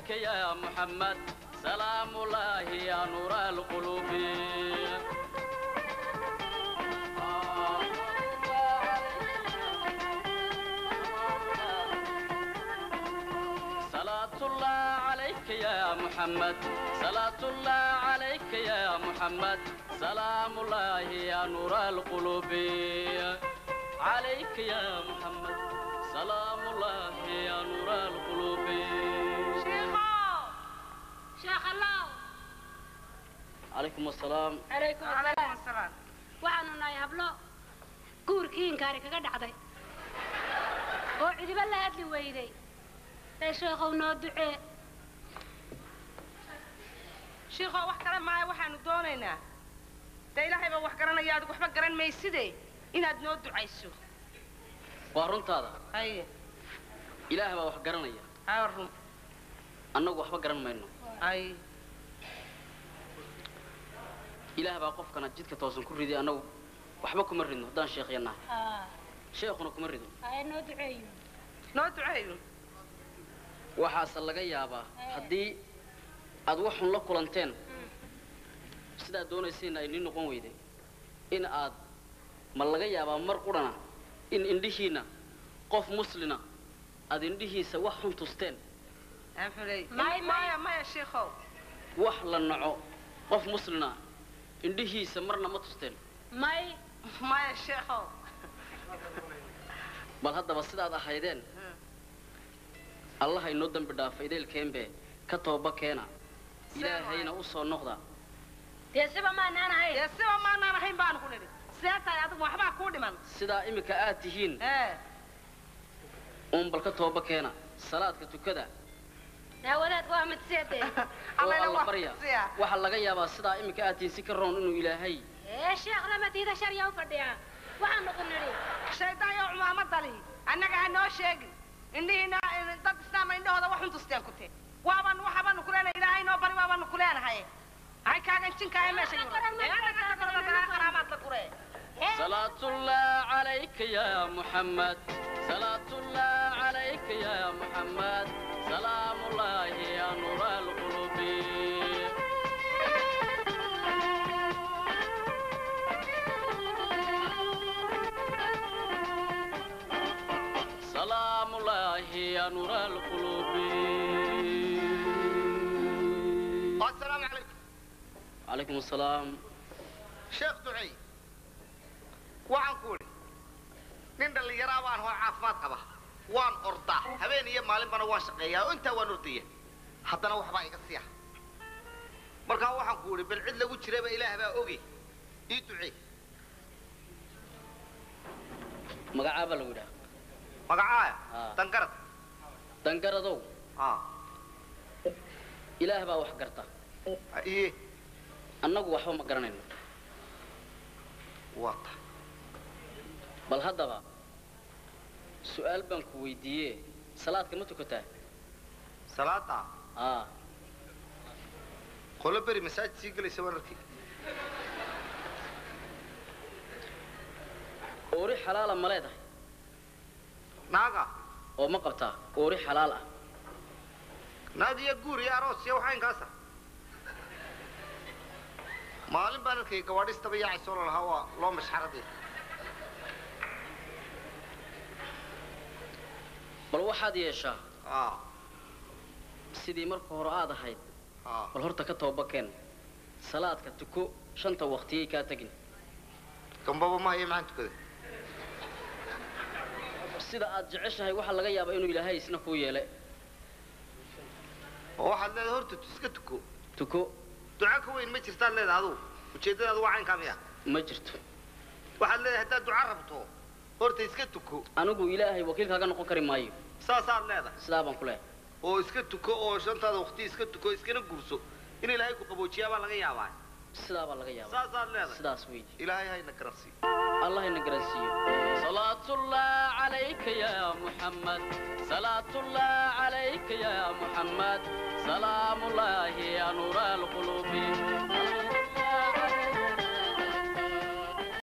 عليك يا محمد سلام الله يا نور القلوب صلاة الله عليك يا محمد صلاة الله عليك يا محمد سلام الله يا نور القلوب عليك يا محمد سلام الله يا نور القلوب sheekh allow عليكم السلام calaykum asalaam waxaanu nahay hablo guurkii inkaari kaga dhacday oo cidiba la hadli weyday ee sheekhow noo ducee shiikoo wax kale maayo waxaanu doonaynaa dee ilaahay baa wax garanaya adig waxba garan mayside inaad noo ducayso waa runtaada haye ilaah baa wax garanaya haa run annagu waxba garan mayno haye ilaah baa qofkana jidka toosan ku riday annagu waxba kuma ridno haddaan sheekhya nahay sheekhuna kuma rido haya noo duceeyo noo duceeyo waxaase laga yaabaa haddii aad waxun la kulanteen sidaad doonaysayna ay nii noqon weyday in aad ma laga yaabaa mar qudhana in indhihiinna qof muslina aad indhihiisa wax xun tusteen maya maya maya shiikow wax la naco qof muslina indhihiisa marna ma tusteen may maya sheekhow bal haddaba sidaad ahaydeen allaha inoo dembi dhaafa ideelkeenbe ka tooba keena ilaahayna u soo noqda dee siba maanaan ahayn dee siba maanaan ahayn baanu ku nidhi sidee tahay adigu waxbaa kuu dhiman sidaa iminka aad tihiin ee uun bal ka tooba keena salaadka tukada daawadaadku waa mid seedee oo Allayna alla waa barya siya. waxaa laga yaabaa sidaa iminka aad tihiin si ka roon inuu ilaahay ee sheekh lamatiida sharya u fadhiyaa waxaanu ku nidhi shaydaayo cumaamadali annaga ha noo sheegin indhihiina dad islaama indhahooda waxun tusteen ku tee waabanu waxabaanu ku leenahay ilaahay noo bari waabaanu ku leenahay hay kaagan jinkaahe meesha yuraqaraamaad la guree صلاة الله عليك يا محمد صلاة الله عليك يا محمد سلام الله يا نور القلوب سلام الله يا نور القلوب السلام عليكم عليكم السلام sheekh ducey waxaan ku idhi nin dhallinyaraa baan hoo caafimaad qaba waan ordaa habeen iyo maalinbana waan shaqeeyaa oo intaa waan ordaya haddana waxbaa iga siya markaa waxaan ku idhi bal cid lagu jiraba ilaah baa oge ii ducee magacaabaa lagu yidhaha magacaaya Ah. dangarad dangaradow ah ilaah baa wax garta iye annagu waxba ma garanayno waa ta bal haddaba su'aal baan ku weydiiye salaadka ma tukataa salaada aa qolo beri masaajid sii gelaysa waan arkay oori xalaala ma leedahay naaga oo ma qabtaa oori xalaal ah naag iyo guur iyo aroos iyo waxaa inkaasa maalin baan arkay gawaadhistaba yaacayso la lahaa waa loo mashxaradii bal waxaad yeeshaa ah sidii marka hore aad ahayd ah bal horta ka toobakeen salaadka tuko shanta waqtiyay kaa tegin gambaba ma haya maxaan tukada sida aad jeceshahay waxaa laga yaabaa inuu ilaahay isna kuu yeele oo waxaad leedahay horta iska tuko tuko duca ka weyn ma jirtaad leedahay adugu ujeeddadaadu waa caynkaa miya ma jirto waxaad leedahay haddaad duca rabto horta iska tuko anigu ilaahay wakiilkaaga noqon kari maayo saasaad leedahay sidaa baan ku leehay oo iska tuko oo shantaada waqti iska tuko iskana guurso in ilaahay ku qaboojiyaa baa laga yaabaa sidaa baa laga yaabaa saasaad leedahay sidaas weydii ilaahay hayna garansiiyo الله ينقرسيه صلاة الله عليك يا محمد صلاة الله عليك يا محمد سلام الله يا نور القلوب